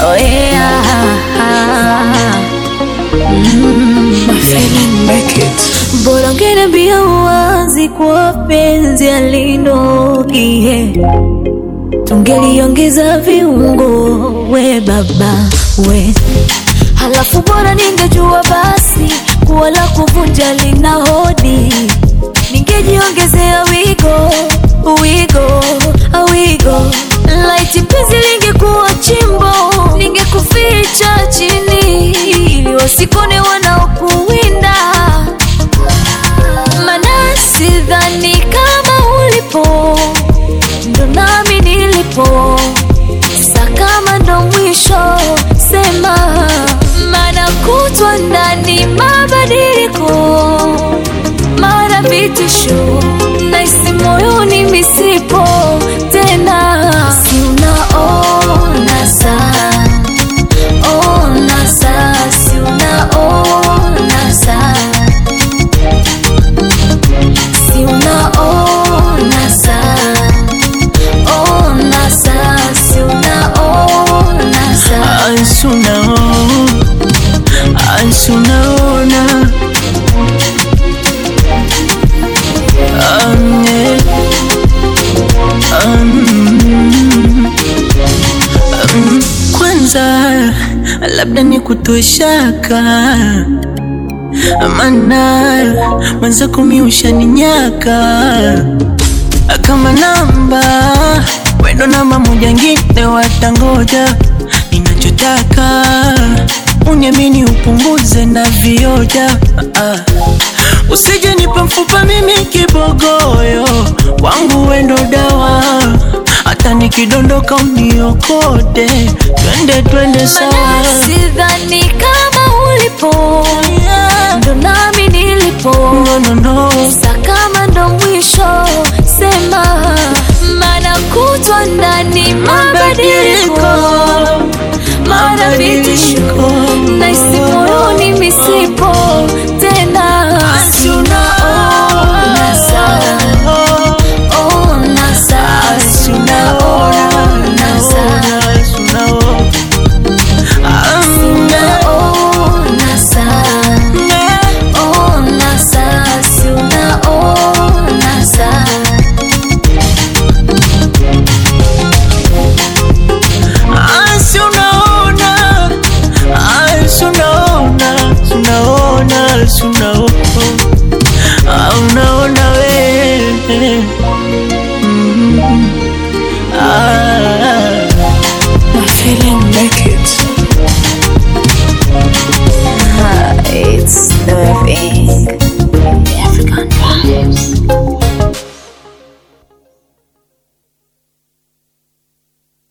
Oh yeah. Mm. My feeling make it. Bora ungeniambia uwazi kwa penzi alinogie, tungeliongeza viungo we baba we, halafu bora ningejua basi kuwa la kuvunja lina hodi, ningejiongezea wigo wigo wigo, laiti penzi lingekuwa chimbo, ningekuficha chini ili wasikone wanaokuwinda mana sidhani kama ulipo ndo nami nilipo sa kama ndo mwisho sema mana kutwa ndani mabadiliko mara vitisho naisi moyoni misipo tena si unaona saa ona saa si unaona saa si unaona saa ona saa si unaona saa Ansunaona, ansunaona Um, yeah. Um, um, kwanza labda ni kutoe shaka mana mwenzako mi ushaninyaka kama namba wendo namba moja ngine watangoja ninachotaka uniamini upunguze na vioja ah. Usije nipa mfupa mimi kibogoyo, wangu wendo dawa, hata nikidondoka uniokote, twende twende sawa. Mana sidhani kama ulipo ndo nami nilipo No, no, no. sa kama ndo mwisho sema mana kutwa ndani mabadiliko mara vitisho